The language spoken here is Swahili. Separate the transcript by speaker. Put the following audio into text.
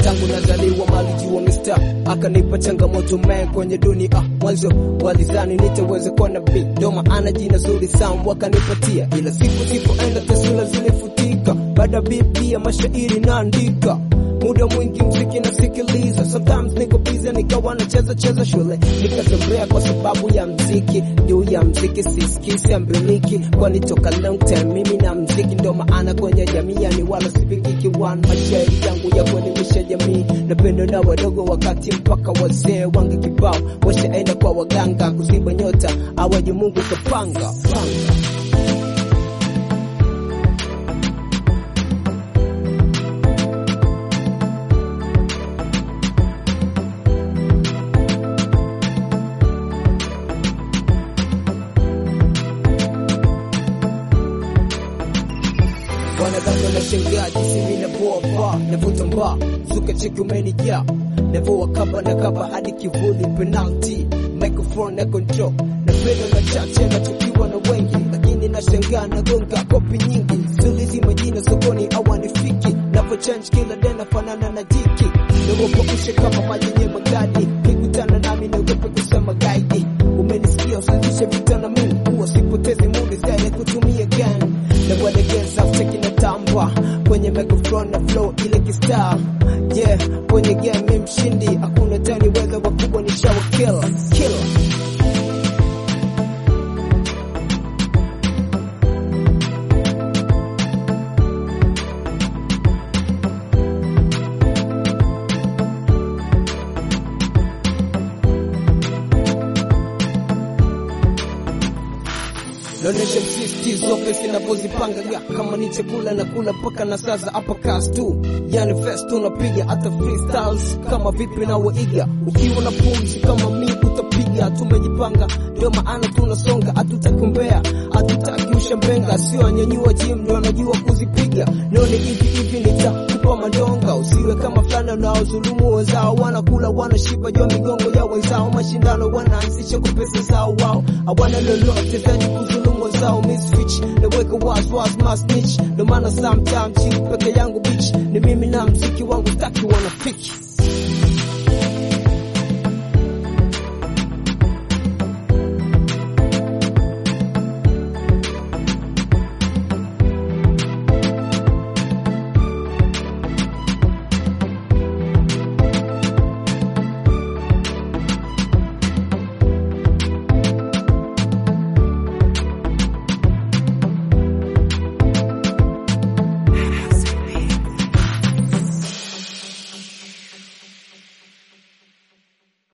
Speaker 1: tangu nazaliwa malijua mista akanipa changamoto mae kwenye dunia mwanzo walizani nitaweza kuwa na big doma ana jina zuri sana wakanipatia ila siku sipoenda taswira zilifutika baada biblia mashairi naandika muda mwingi mziki nasikiliza sometimes niko busy nikawa nacheza cheza shule nikatembea kwa sababu ya mziki juu ya mziki siskisi ambiliki kwani toka long time mimi na mziki ndo maana kwenye jamii yani wala sipikiki one mashairi yangu ya kuelimisha jamii napendo na wadogo wakati mpaka wazee wange kibao washaenda kwa waganga kuziba nyota awaje mungu kapanga panga. wanadhani wanashangaa jinsi mimi navoa paa navuta mbaa zuka cheki umenijaa navoa kaba na kaba hadi kivuli penalty microphone na control napenda machache na tukiwa na wengi lakini nashangaa nagonga kopi nyingi sulizi majina sokoni awanifiki navo change kila dena fanana na jiki nagopakushe kama maji yenye magadi kikutana nami naogope kusema gaidi umenisikia usazishe vita na mimi huwa sipotezi muda zaidi kutumia gani na kuelegeza cheki na tamba kwenye microphone na flow ile kistar yeah kwenye game mshindi hakuna tani weza wakubwa ni shawa killer killer naonesha msisitizo pesi inavyozipanga ya kama ni chakula na kula mpaka na sasa hapa kas tu yani fest unapiga hata freestyles kama vipi na waiga ukiwa na pumzi kama mi utapiga tumejipanga ndio maana tunasonga hatutakumbea hatutaki ushambenga sio anyanyua jim ndio anajua kuzipiga nione hivi hivi nitakupa madonga usiwe kama fulana unaozulumu wenzao wanakula wanashiba jua migongo ya wenzao mashindano wanaanzisha kwa pesa zao wao hawana lolote zaidi kuzulumu wenzao misfich naweka waswas masnich ndio maana sometime chini peke yangu bitch ni mimi na mziki wangu taki wanafiki